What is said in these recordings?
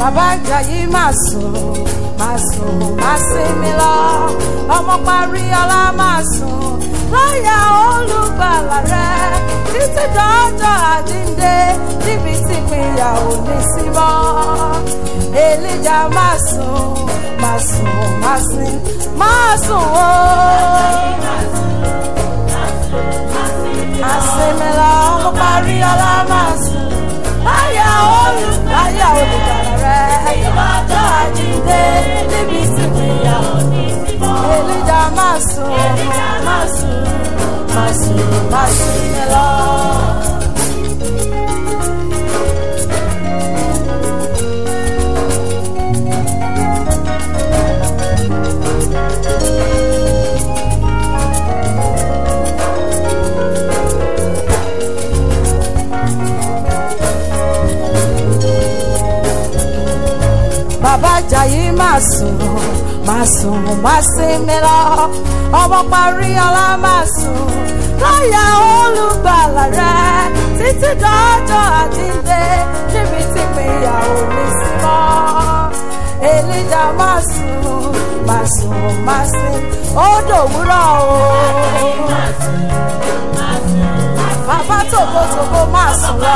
bàbá Àjàyí máa sùn máa sùn máa sinmi lọ ọmọ parí ọlá máa sùn láyà olùgbàlà rẹ títí dọ́jọ́ àjíǹde níbi tí ìpínyà ò ní sí mọ́ èlíjà máa sùn máa sùn máa sin máa sùn o. àsinmi lọ ọmọ parí ọlá máa sùn láyà olùgbàlà olùgbàlà rẹ dọ́jọ́ àjíǹde níbi tí ìpínyà ò ní sí mọ́ èlíjà máa sùn máa sùn máa sùn máa sinmi lọ. bàbá Àjàyí máa sùn máa sùn máa sinmi lọ ọmọ parí ọlá máa sùn láyà olùgbàlà rẹ títí dọ́jọ́ àjíǹde níbi tí ìpínyà ò ní sí mọ́ èlíjà máa sùn máa sùn máa sin ó dòwúrọ̀ o bàbá tòbótòbó máa sùn lọ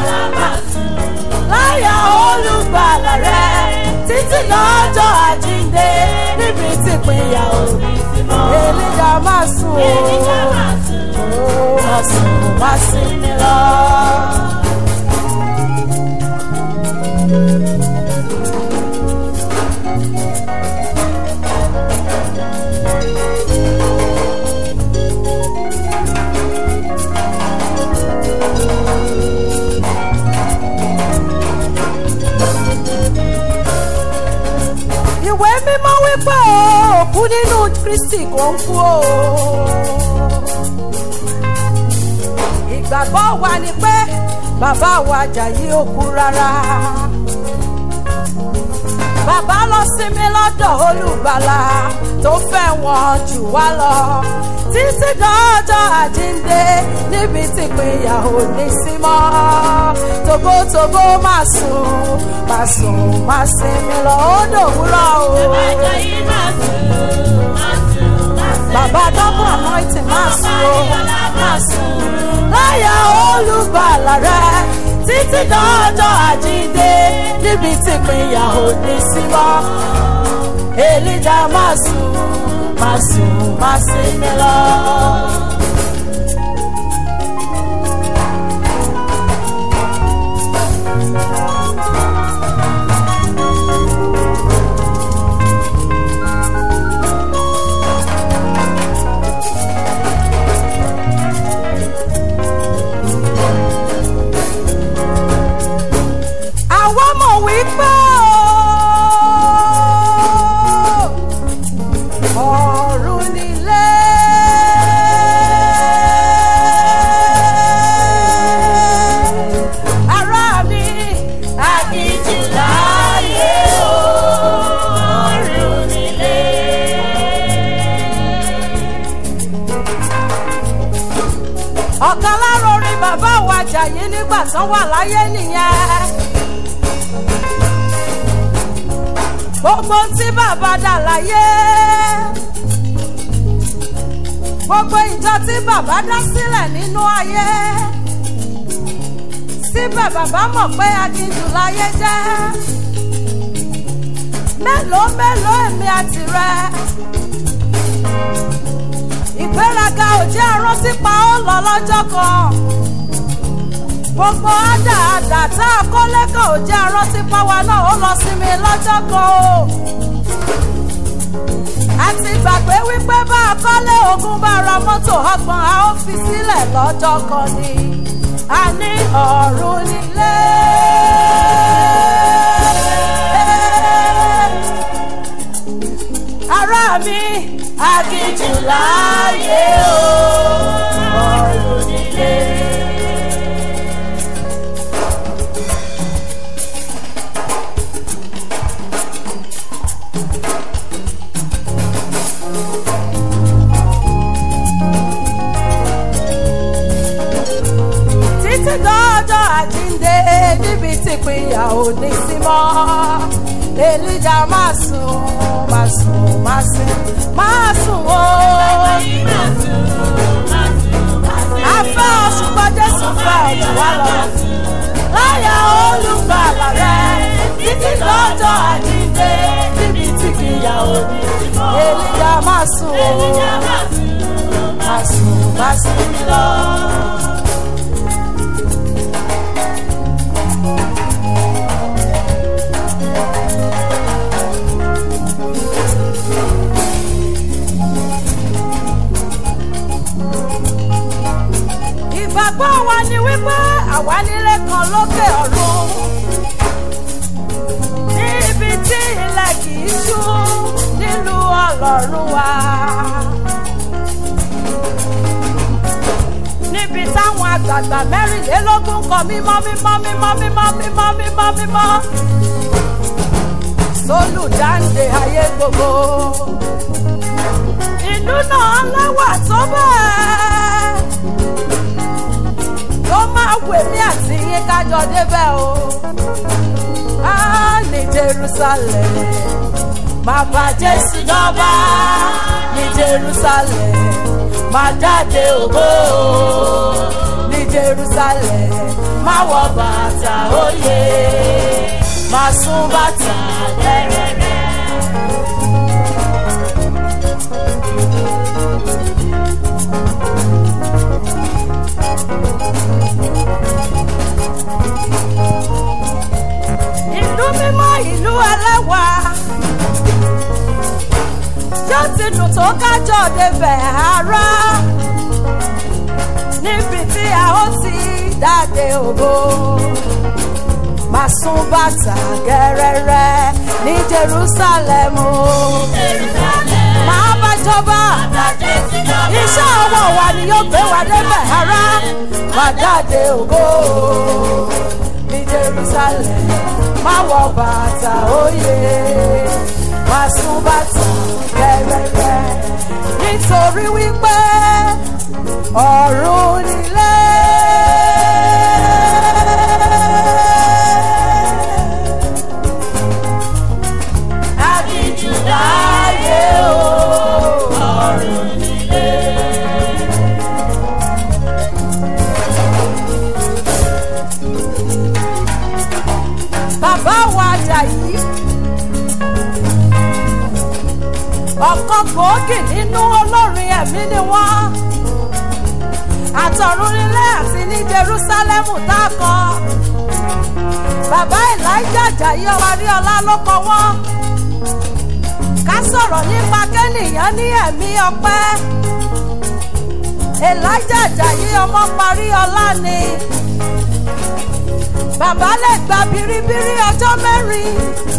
láyà olùgbàlà rẹ títí lọ́jọ́ àjíǹde níbi tí ìpínyà ò ní sí mọ́. èlíjà máa sùn o ó máa sùn máa sinmi lọ. ìwé mímọ́ wípé o òkú nínú Kristi kò ń kú o. ìgbàgbọ́ wa ni pé bàbá wa Àjàyí ò kú rárá. bàbá lọ sinmi lọ́dọ̀ olùgbàlà tó fẹ́ wọn jù wá lọ títí dọ́jọ́ àjíǹde níbi tí ìpínyà ò ní sí mọ́ tòbótòbó máa sùn máa sùn máa sinmi lọ ó dòwúrọ̀ o. Àjàyí máa sùn, máa sùn, máa sùn. bàbá double anointing máa sùn o máa sùn láyà olùgbàlà rẹ títí dọ́jọ́ àjíǹde níbi tí ìpínyà ò ní sí mọ́ èlíjà máa sùn máa sùn máa sinmi lọ. àwa mọ̀ wípé o ọ̀run nílé. ará mi Àkìtì láyé o, ọ̀run nílé. ọ̀kan lára orin bàbá wa Àjàyí nígbà tán wà láyé nìyẹn. gbogbo tí bàbá dà láyé gbogbo ìjọ tí bàbá dá sílẹ̀ nínú ayé síbẹ̀ bàbá mọ̀ pé aginjù láyé jẹ́ mélòó mélòó èmi àti rẹ ìgbéraga ò jẹ́ arántí pa ó lọ lọ́jọ́ kan gbogbo àdààdà tá a kọ́ lẹ́kọ̀ọ́ ò jẹ́ arántí pa wa náà ó lọ sí mi lọ́jọ́ kan o àti gbàgbé wípé bá a kọ́lé ogún bá ra mọ́tò ọgbọ̀n a ó fi sílẹ̀ lọ́jọ́ kan ni a ní ọ̀run nílé. ará mi Àkìtì láyé o, ọ̀run nílé. títí dọ́jọ́ àjíǹde níbi tí ìpínyà bàtà ò ní sí mọ́ èlíjà máa sùn máa sùn máa sùn máa sùn o. afẹ́ ọ̀ṣùgbọ́n jésù fẹ́ ọ̀jọ̀ wá lọ láyà olùgbàlà rẹ títí lọ́jọ́ àjíǹde níbi tí kìyà òní èlíjà máa sùn o máa sùn máa sùn lọ. ìgbàgbọ́ wa ni wípé àwa nílé kan lókè ọ̀run níbi tí ilẹ̀ kì í ṣú nílùú ọlọ́run wa. níbi táwọn àgbààgbà mẹ́rìnlélógún kọ mímọ́ mímọ́ mímọ́ mímọ́ mímọ́ mímọ́ mímọ́ sólùdáǹdè ayé gbogbo ìlú náà lẹ́wà tó bẹ́ẹ̀ tó máa wè mí àti yín kájọ débẹ̀ o. á ní jerusalem máa bá jésù jọba ní jerusalem máa jáde ògo ní jerusalem máa wọ bàtà òye máa sún bàtà lẹ́rẹ̀rẹ̀. ìlú mímọ́ ìlú ẹlẹ́wà yóò ti dùn tó kájọ débẹ̀ ara níbi tí a ó ti dáde ògo máa sún bàtà gẹ́rẹ́rẹ́ ní jerusalem o máa bá jọba iṣẹ́ ọwọ́ wa ni yóò gbé wa débẹ̀ ara máa dáde ògo ní jerusalem máa wọ bàtà òye máa sún bàtà gẹ́gẹ́gẹ́ nítorí wípé ọ̀run nílé. Àdìjú láyé o, ọ̀run nílé. bàbá wa Àjàyí ọ̀kan gbòógì nínú olórin ẹ̀mí ni wọ́n àtọ̀run nílé àti ní Jerúsálẹ́mù tá a kọ bàbá Elijah Àjàyí Ọláríọlá ló kọ wọ́n ká sọ̀rọ̀ nípa kẹ́nìyàn ní ẹ̀mí ọpẹ́ Elijah Àjàyí ọmọ parí ọlá ni bàbá lè gba biribiri ọjọ́ mẹ́rin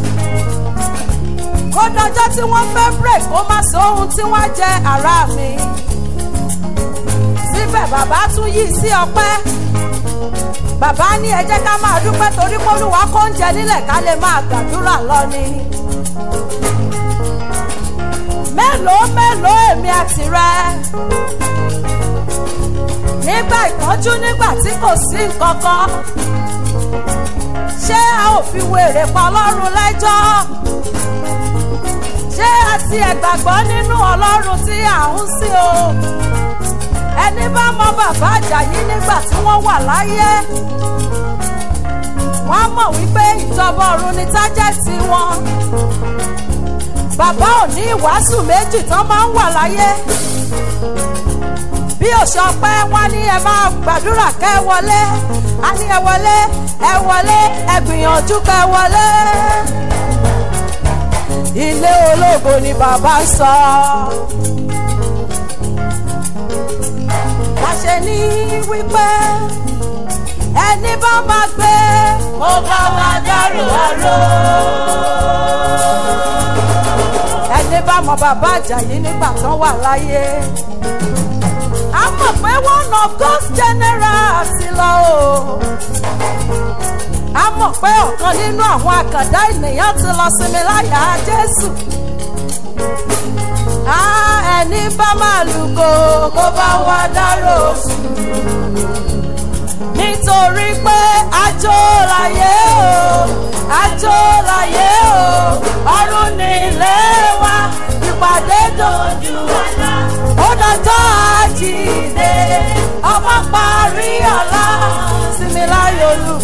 kó dọjọ́ tí wọ́n fẹ́ break kó má sọ ohun tí wọ́n jẹ ara mi síbẹ̀ bàbá tún yí sí ọpẹ́ bàbá ní ẹ jẹ́ ká máa dúpẹ́ torí pólúwa kó ń jẹ nílẹ̀ ká lè máa gbàdúrà lọ ni mélòó mélòó èmi àti rẹ nígbà ìtọ́jú nígbà tí kò sí nǹkan kan ṣé a ò fi wèrè pa ọlọ́run lẹ́jọ́ ṣé a ti ẹ̀gbàgbọ́ nínú ọlọ́run tí à ń sìn o ẹni bá mọ bàbá Àjàyí nígbà tí wọ́n wà láyé wọ́n mọ̀ wípé ìjọba ọ̀run ni tájẹ́tì wọn bàbá ò ní ìwàásù méjì tán máa ń wà láyé bí òṣọpẹ́ wọn ní ẹ máa gbàdúrà kẹ́ ẹ wọlé a ní ẹ wọlé ẹ wọlé ẹ gbìyànjú kẹ́ ẹ wọlé ilé ológo ni bàbá ń sọ. láṣẹ ní wípé ẹni bá máa gbé ó bá wa dárò àrò. ẹni bá mọ bàbá Àjàyí nígbà tán wà láyé a mọ̀ pé one of God's generals ti lọ o a mọ̀ pé ọ̀kan nínú àwọn àkàndá ènìyàn ti lọ sinmi láyà Jésù a ẹni bá máa lùgò kó bá wa dárò nítorí pé àjò láyé o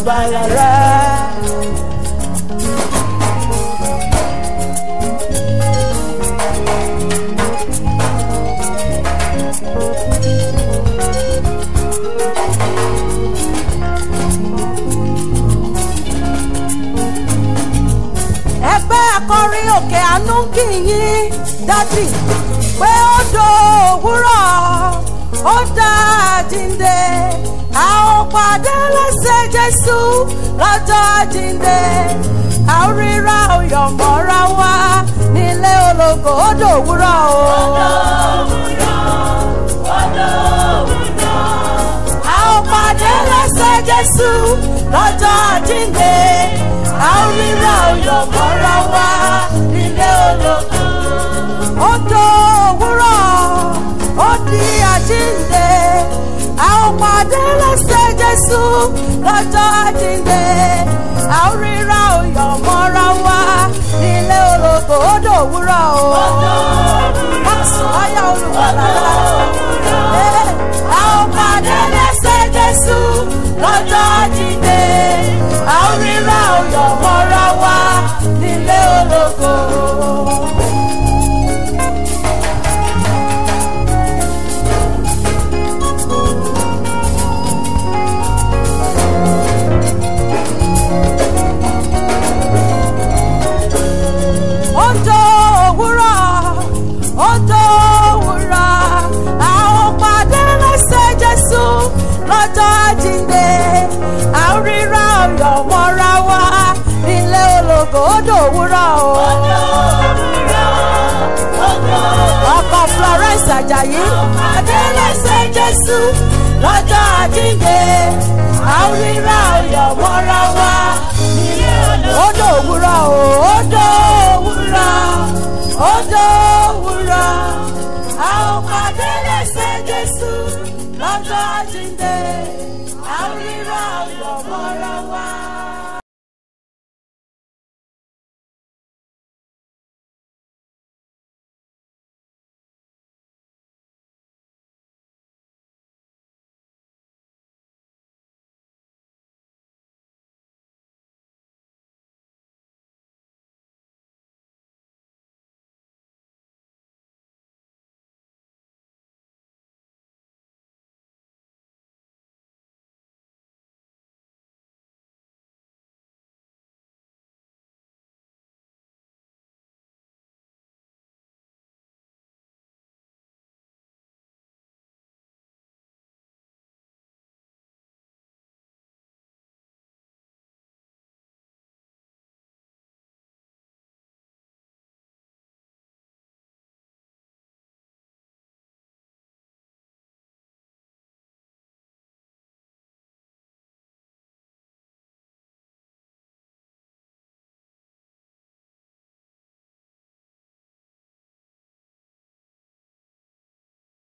olùgbàlà rẹ̀. ẹgbẹ́ akọrin òkè àánú kì í yín dádì pé ó do òwúrọ̀ ó dá àjíǹde a ó pàdé lẹ́sẹ̀ jésù lọ́jọ́ àjíǹde a ó ríra òyọ̀ mọ́ra wá nílé ológo ó do òwúrọ̀ o. a ó pàdé lẹ́sẹ̀ jésù lọ́jọ́ àjíǹde a ó ríra òyọ̀ mọ́ra wá nílé ológo ó tó òwúrọ̀ ó di àjíǹde a ó pàdé lẹ́sẹ̀ jésù lọ́jọ́ àjíǹde a ó ríra òyọ̀ mọ́ra wá nílé ológo ó dò òwúrọ̀ o. má sùn láyà olùwàlà a ó pàdé lẹ́sẹ̀ jésù lọ́jọ́ àjíǹde a ó ríra òyọ̀ mọ́ra wá nílé ológo. Ojo òwúrọ̀, ojo òwúrọ̀, a ó pàdé lẹ́sẹ̀ Jésù lọ́jọ́ àjíǹde. A ó ríra ọ̀yọ̀ mọ́ra wá nílé ológo ojo òwúrọ̀ o. Ọkọ̀ Florence Ajayi, pàdé lẹ́sẹ̀ Jésù lọ́jọ́ àjíǹde. A ó ríra ọ̀yọ̀ mọ́ra wá